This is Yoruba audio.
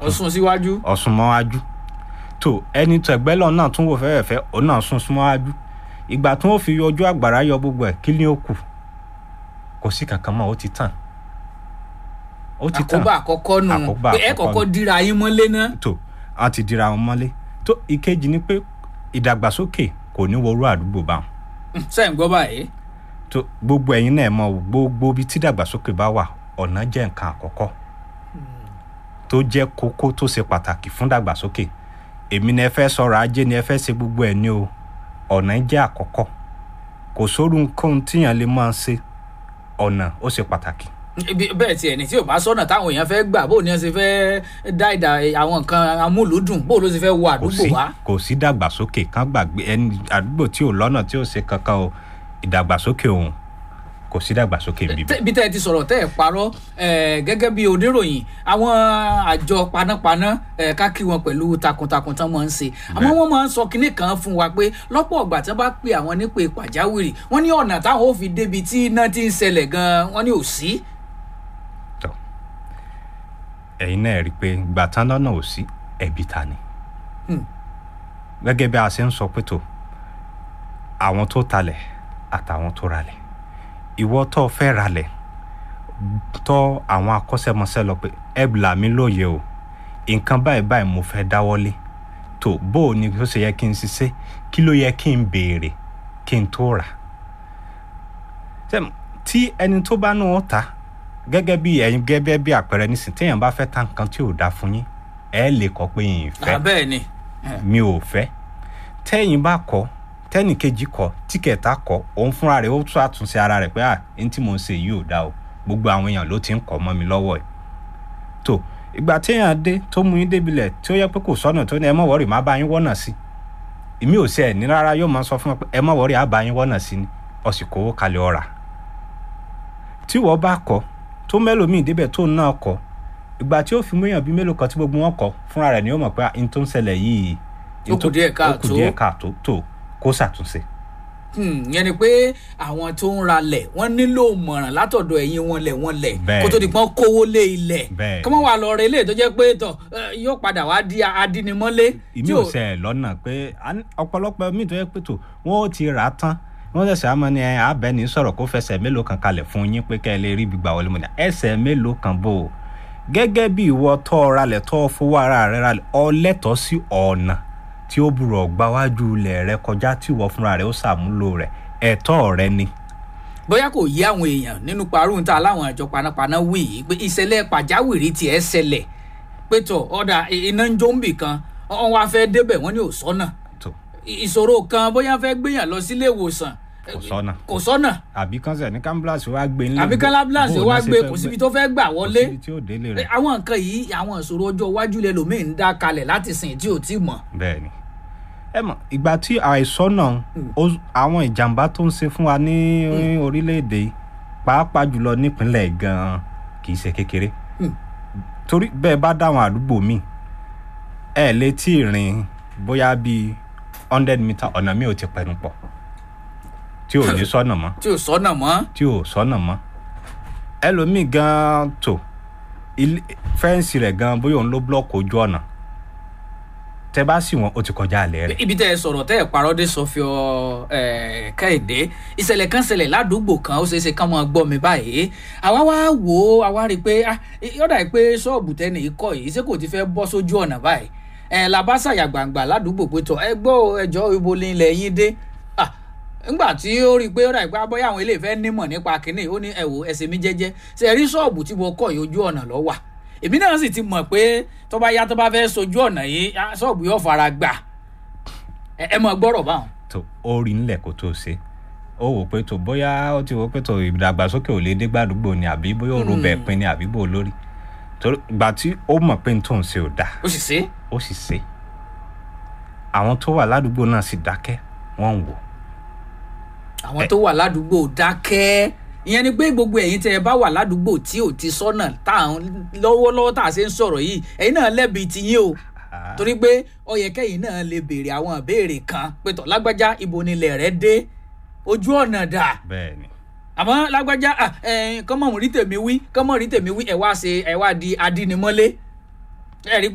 ọ̀sùn síwájú. ọ̀sùn mọ́wájú tó ẹni tó ẹgbẹ́ lọ náà tún wò fẹ́rẹ̀fẹ́ òun náà sún mọ́wájú ìgbà tí wọ́n fi ojú àgbàrá yọ gbogbo ẹ̀ kí ni ó kù kò sí kankan mọ́ ó ti tàn ó ti tàn àkóbá àkọ́kọ́ nù Àkóbá pé ẹ àkọ́kọ́ kọ́kọ́ dira yín mọ́lé náà. tó a ti dira wọn mọ́lé tó ìkejì ni pé ìdàgbàsókè kò ní wọrú àdúgbò bá wọn sẹ́yìn gbọ́ báyìí. tó gbogbo ẹ̀yin náà mọ̀ o, gbogbo ibi tí ìdàgbàsókè bá wà ọ̀nà jẹ́ nǹkan àkọ́kọ́ tó jẹ́ kókó tó ṣe pàtàkì fún ìdàgbàsókè èmi ni ẹ fẹ́ sọ̀rọ̀ ajé ni ẹ fẹ́ ṣe gbogbo ẹ̀ ní o ọ̀nà jẹ́ àkọ́kọ́ kò sóru nǹkan tíyàn lè máa ṣe ọ̀nà ó ṣe pàtàkì Ibi- bẹ́ẹ̀ tiẹ̀ ní tí ò bá sọ́nà táwọn èèyàn fẹ́ gbà bó ni wọ́n ṣe fẹ́ dá ìdá àwọn nǹkan amúlùúdùn bó ló ṣe fẹ́ wọ kò àdúgbò sí wá. kò sí ìdàgbàsókè kan gbàgbé ẹni àdúgbò tí ò lọ́nà tí ò ṣe kankan o ìdàgbàsókè òun kò sí ìdàgbàsókè bíbí. Tẹ́- bí tẹ́ ẹ ti sọ̀rọ̀ tẹ́ ẹ parọ́ eh, gẹ́gẹ́ bí oníròyìn àwọn àjọ panápaná eh, ká kí wọn pẹ̀lú takuntakun tán máa ń ṣe àmọ́ wọ́n máa ń sọ kinní kan fún wa pé lọ́pọ̀ ọ̀gbà tí wọ́n bá pe àwọn nípe pàjáwìrì wọ́n ní ọ̀nà táwọn ò fi débi tí iná ti ń ṣẹlẹ̀ gan-an wọ́n ní ò sí. tọ ẹ̀yin náà rí i pé gbàtán lọ́nà ò sí ẹ̀bi ta ni Hmm. gẹ́gẹ́ bí a ṣe ń sọ pé tó àwọn tó talẹ̀ àtàwọn tó ralẹ̀ ìwọ tó o fẹ́ ralẹ̀ tọ́ àwọn akọ́ṣẹ́mọṣẹ́ lọ pé ẹ là mí lóye o nǹkan báyìí báyìí mo fẹ́ dáwọ́lé tó bó o ní ó ṣe yẹ kí n ṣiṣẹ́ kí ló yẹ kí n béèrè kí n tó rà Ṣé- tí ẹni tó bá náà ta gẹ́gẹ́ bí ẹ̀yin gẹ́gẹ́ bí àpẹẹrẹ nísìn téèyàn bá fẹ́ ta nǹkan tí ò dáa fún yín ẹ lè kọ pé yín fẹ́ bẹ́ẹ̀ ni mi ò fẹ́ tẹ́yìn bá kọ tẹ́nì kejì kọ tí kẹta kọ òun fúnra rẹ̀ ó tún àtúnṣe ara rẹ̀ pé à ní tí mò ń ṣe yìí ò dáa o gbogbo àwọn èèyàn ló ti ń kọ́ mọ́ mi lọ́wọ́ ẹ̀ tó ìgbà téèyàn dé tó mú yín débilẹ̀ tí ó yẹ pé kò sọ́nà tó ní ẹ mọ̀ wọ́rì má bá yín wọ́nà sí èmi ò ṣe ẹ̀ ní rárá yóò máa sọ fún wọn pé ẹ mọ̀ wọ́rì á bá yín wọ́nà sí ni ọ̀sìnkò owó kalẹ̀ ọ̀rà tí wọ́n bá kọ tó mẹ́lòmíì débẹ̀ tó náà kọ ìgbà tí ó fi mú èèyàn bíi mélòó kan tí gbogbo wọn kọ fúnra rẹ̀ ni ó mọ̀ pé n tó ń ṣẹlẹ̀ yìí Ó kù díẹ̀ ó kù káàtó. díẹ̀ káàtó tó kó ṣàtúnṣe. Hmm, yẹn ni pé àwọn tó ń ralẹ̀ wọ́n nílò mọ̀ràn látọ̀dọ̀ ẹ̀yin wọn lẹ̀ wọn lẹ̀ Bẹ́ẹ̀ kó tó di pọ́n kówó lé ilẹ̀ Bẹ́ẹ̀ kí wọ́n wà lọ rẹ ilé tó jẹ́ pé tọ̀ eh, yóò padà wá di adínimọ́lé. ìmí tí ò ṣe ẹ̀ lọ́nà pé a ní- ọ̀pọ̀lọpọ̀ míì tó yẹ pé tó wọ́n ó ti rà á tán wọ́n ṣẹ̀ṣẹ̀ àmọ́ ni ẹ abẹ́ni sọ̀rọ̀ kó fẹsẹ̀ mélòó kan kalẹ̀ fún yín pé kẹ́ ẹ lè rí ibi gbà wọlé mọ́ ni ẹsẹ̀ mélòó kan bò ó gẹ́gẹ́ bí ìwọ tọ́ ọ ralẹ̀ tọ́ ọ fowó ara rẹ ralẹ̀ ọ lẹ́tọ̀ọ́ sí ọ̀nà tí ó burọ̀ gbáwájú ilẹ̀ rẹ kọjá tí ìwọ fúnra rẹ ó ṣàmúlò rẹ̀ ẹ̀tọ́ rẹ ni. bóyá kò yí àwọn èèyàn nínú parun tá láwọn àjọ panápaná wí yìí pé ìṣẹ̀lẹ̀ pàjáwìrì tiẹ̀ ṣẹlẹ̀ pé tọ̀ ọ̀dà iná ń jó ń bì kan wọ́n wá fẹ́ débẹ̀ wọ́n ní ò sọ́nà tó ìṣòro kan bóyá fẹ́ gbéyàn lọ sílé ìwòsàn kò sọ́nà kò sọ́nà àbí kan sẹ̀ ní kámbílàsì wá gbé nílé àbí kálábílàsì bó o wá ní ṣe gbé fẹ́ kò síbi tó fẹ́ gbà kò wọlé síbi tí ó délé rẹ̀ àwọn nǹkan yìí àwọn ìṣòro ọjọ́ iwájú lẹ́lòmíì ń dá kalẹ̀ láti sìn tí ò tí mọ̀. bẹ́ẹ̀ ni ẹ mọ̀ ìgbà tí àìsàn náà ó- àwọn ìjàmbá tó ń ṣe fún wa ní orílẹ̀-èdè yìí, pàápàá jùlọ nípínlẹ̀ gan-an kì í ṣe kékeré Hmm. torí bẹ́ẹ̀ bá dáwọn àdúgbò míì ẹ lè tí ì rìn bóyá bíi hundred meter ọ̀nà mi ò ti pẹnu pọ̀ tí ò ní sọ́nà mọ́ tí ò sọ́nà mọ́. tí ò sọ́nà mọ́ ẹlòmíì gan-an tó ilé- fẹ́ǹsì rẹ̀ gan-an bóyá òun ló blọ́ọ̀kì ojú ọ̀nà tẹ bá sì wọ́n ó ti kọjá àlẹ́ rẹ̀ ibi tẹ́ ẹ sọ̀rọ̀ tẹ́ ẹ parọ́ dé sọfíọ́ kẹ́hìndé ìṣẹ̀lẹ̀ kan ṣẹlẹ̀ ládùúgbò kan ó ṣeé ṣe kán mọ́ gbọ́ mi báyìí àwa wá wò ó àwa rí i pé ah, yọ̀dà pé ṣọ́ọ̀bù tẹ́nì ikọ̀ yìí ṣé kò ti fẹ́ bọ́ sójú ọ̀nà báyìí ẹ̀ làbá ṣàyà gbàǹgbà ládùúgbò pé tọ̀ ẹ gbọ́ ẹjọ́ ibo ni ilẹ̀ yín dé Ah, ńgbà tí ó rí i pé yọ̀dà pé abọ́yá àwọn eléyìí fẹ́ nímọ̀ nípa kínní ó ní ẹ wò ẹsẹ̀ mi jẹ́jẹ́ ṣe rí ṣọ́ọ̀bù tí mo kọ̀ yìí ojú ọ̀nà ló wà èmi náà sì ti mọ̀ pé tó bá yá tó bá fẹ́ sojú ọ̀nà yìí ah, ṣọ́ọ̀bù yóò fara gbà ẹ ẹ mọ gbọ́rọ̀ báwọn. tó ó rí nílẹ̀ kó tó ṣe ó wò pé tó bóyá ó ti wò pé tó ìdàgbàsókè ò lè dé gbàdúgbò ni àbí bóyá ó ro bẹ̀ pin ni àbí bó lórí torí ìgbà tí ó mọ̀ pé n tó ń ṣe ò dáa ó sì ṣe é. ó sì ṣe àwọn tó wà ládùúgbò náà sì dákẹ́ wọ́n ń wò àwọn tó wà ládùúgbò dákẹ́ ìyẹn ni pé gbogbo ẹ̀yin tẹ́ ẹ bá wà ládùúgbò tí ò ti sọ́nà tá à ń lọ́wọ́lọ́wọ́ tá a ṣe ń sọ̀rọ̀ yìí ẹ̀yin náà lẹ́bi tiyín o torí pé ó yẹ kẹ́yìn náà lè béèrè àwọn ìbéèrè kan pé tọ̀ lágbájá ibo nílẹ̀ rẹ dé ojú ọ̀nà dà bẹ́ẹ̀ ni àmọ́ lágbájá ah, eh, kọ́mọ̀ rí tèmi wí kọ́mọ̀ rí tèmi wí ẹ̀ wá ṣe ẹ̀ wá di adínimọ́lé ẹ̀ rí